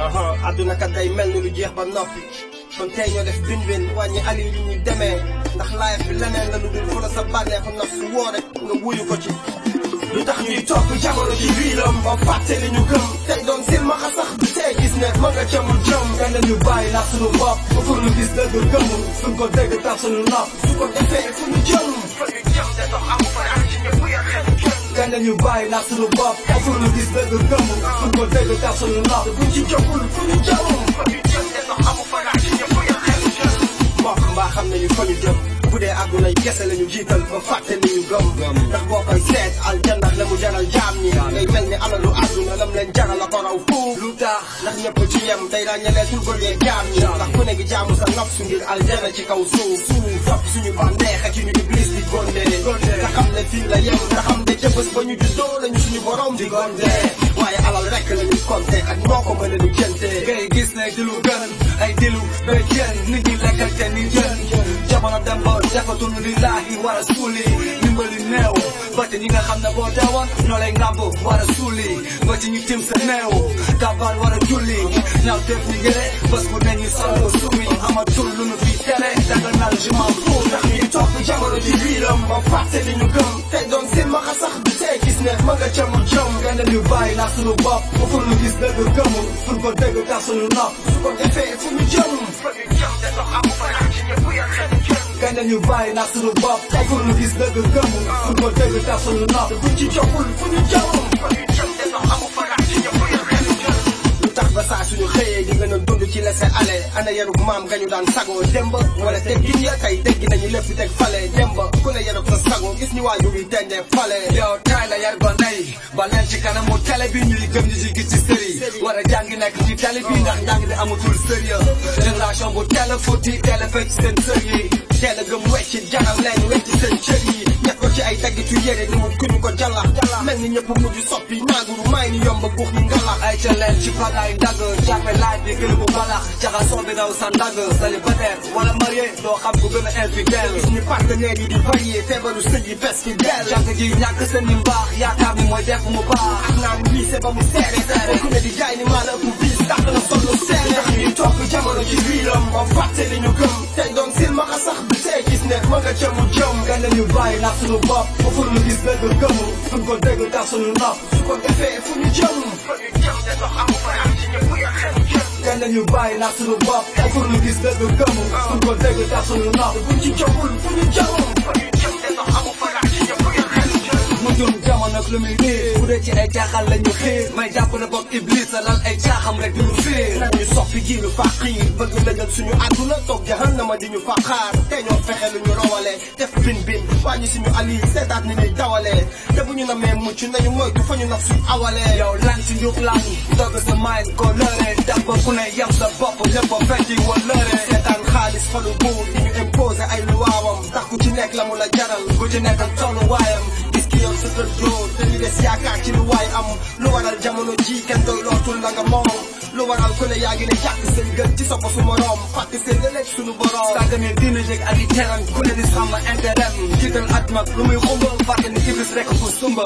aha àdduna kat day mel ni lu jeex ba noppi kon tey ñoo def bin bin wàññi ali li ñuy demee ndax live bi leneen la lu dul fu la sa bànneexu naf su woo rek nga wuyu ko ci lu tax ñuy topp jamono ji biiram ba fàtte li ñu gëm tey doon silmaxa sax du tey gis ne ma nga camul jëm kenn ñu bàyyi nax suñu bopp ba pour lu gis dëgg gëmul suñ ko dégg tax suñu nopp su ko defee fu ñu jëm fa ñu jëm te dox amu fa am ci ñëpp ya xelu jëm kenn ñu bàyyi nax suñu bopp ba pour lu gis dëgg gëmul suñ ko dégg tax suñu nopp buñ ci jógul fu ñu jëm fa ñu jëm te dox amu fa am ci ñëpp ya xelu jëm mbokk mbaa xam nañu fa ñu jëm bu dee àdduna yi kese la ñu jiital ba fàtte li ñu gëm ndax boo koy seet aljanna la mu jaral jaam ñi ngay mel ni alalu àdduna lam leen jaral la ko raw fuuf lu tax ndax ñëpp ci yem tey ràññaleetul ko dee jaam ñi ndax ku ne gi jaamu sa nafsu ngir aljanna ci kaw suuf suuf topp suñu bànneex ak ñu iblis di gonde nga xam ne fii la yem nga xam ne ca bés ba ñu juddoo lañu suñu borom di gonde waaye alal rek la ñu compté ak noo ko mën a di jënte ngay gis ne di lu gën ay dilu ba jën nit ñi lekkante ni jën jamono dem ba defatul lillaahi war a suuli ndimbali néew ba ci ñi nga xam ne boo deewoon ñoo lay ngàmb war a suuli ba ci ñu tim sa néew kàbbaar war a julli ñaaw teef ñi gëre bés bu ne ñu sol ko sumi amatul lu nu fi tere daganal je m'en fous ndax ñuy topp jamono ji biiram ba fàtte li ñu gëm tey doon silmaxa sax du tey gis ne ma nga camul jëm kenn ñu bàyyi nax suñu bopp ba pour lu gis dëgg gëmul fuñ ko dégg tax suñu nopp su ko defee fu ñu jëm fa ñu jëm te dox amu fa am ci ñëpp ya xelu jëm kenn ñu bàyyi nax suñu bopp ba pour lu gis dëgg gëmul fuñ ko dégg tax suñu nopp buñ ci jógul fu ñu jëm fa ñu jëm te dox amu fa am ci ñëpp ya xelu jëm lu tax ba saa suñu xëyee di gën a dund ci laisser aller ana yarub maam nga ñu daan sagoo démb wala teggin ya tey teggi nañu lépp teg fale démb ku ne yarub sa sagoo gis ñu waajur yi tendee fale yow tay la yar ba nay ba leen ci kanamu télé bi ñuy gëm ñu ci gis ci série war a jàngi nekk ci télé bi ndax njàng bi amatul sérieux génération bu teel a futti teel a fekk seen sër yi teel a gëm wecci jaral leen wecci seen cër yi ñett ko ci ay daggitu yére ni mu kuñu ko jàllax mel ni ñëpp mujj soppi naaguru may ni yomb guux ñu ngalax ay ca leen ci pagaay ndagg jàppe laaj bi gën bu balax jaxasoo bi daw sa ndagg célibataire wala marié doo xam ku gën a infidèle suñu partenaires yi di varié feebaru sëy yi bes ki del jàng ji ñàkk seen ni mbaax yaakaar ni mooy def mu baax ak naan wiise ba mu seere seere ku ne di jaay ni maa la ëpp biis tax na solo seere ndax ñuy topp jamono ci biiram ba fàtte li ñu gëm tey doon silmaxa sax du tey gis ne ma nga jëmu jëm kenn ñu bàyyi nax suñu bopp ba pour lu gis dëgg gëmul fuñ ko dégg tax suñu nopp su ko defee fu ñu jëm fa ñu jëm te dox amu fa am ci ñëpp ya xelu jëm kenn ñu bàyyi nax suñu bopp ba pour lu gis dëgg gëmul fuñ ko dégg tax suñu nopp buñ ci jógul fu ñu jëm fa ñu jëm te dox amu fa am ci ñëpp ya xelu jëm mu jëm jamono ak lu muy niir bu dee ci ay caaxaan la ñu xiir may jàpp ne boog iblis la lal ay caaxam rek di ñu fiir nañu soppi ji lu faqiir bëgg lëjal suñu àdduna toog jahannama di ñu faqaar te ñoo fexe lu ñu rawale def bin bin wàññi suñu ali seetaat ni ñuy dawalee te bu ñu namee mucc nañu moytu fa ñu naf suñ awalee yow lan ci njub lan dogg sa mind ko lëre def ba ku ne yem sa bopp lépp a fekki wa lëre seetaan xaalis falu buur di ñu imposé ay luwaawam tax ku ci nekk la mu la jaral ku ci nekk ak tolluwaayam gis ki yow sa kër dóor te ñu des yaakaar ci lu waay am lu waral jamono ji kenn doy lootul la nga moom lu waral ku ne yaa ngi ne jàkk seen gën ci sa bosu moroom fàtte seen ëllëg suñu borom sàggane dina jég ak i teram ku ne di sàmm intérêt jiital at mag lu muy xumba fàtte ni iblis rek fu sumba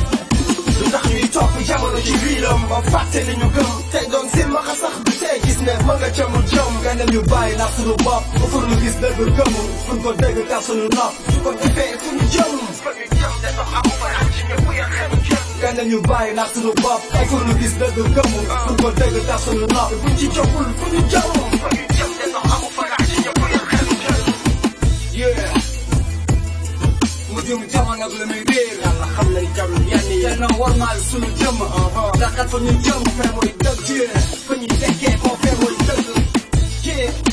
lu tax ñuy topp jamono ci biiram ba fàtte li ñu gëm tey doon silmaxa sax du tey gis ne ma nga jëmul jëm kenn ñu bàyyi nax suñu bopp ba pour lu gis dëgg gëmul fuñ ko dégg tax suñu nopp su ko defee fu ñu jëm fa ñu jëm te dox amu fa am ci ñëpp ya xelu jëm kenn ñu bàyyi nax suñu bopp ba pour lu gis dëgg gëmul fuñ ko dégg tax suñu nopp buñ ci jógul fu ñu jëm fa ñu jëm te dox amu fa am ci ñëpp ya xelu jëm yeah mu jëm jamono ak lu muy réer yàlla xam nañ jarul yenn yi te na warmaal suñu jëm ndax kat fa ñu jëm fee mooy dëgg fa ñuy tekkee koo fee mooy dëgg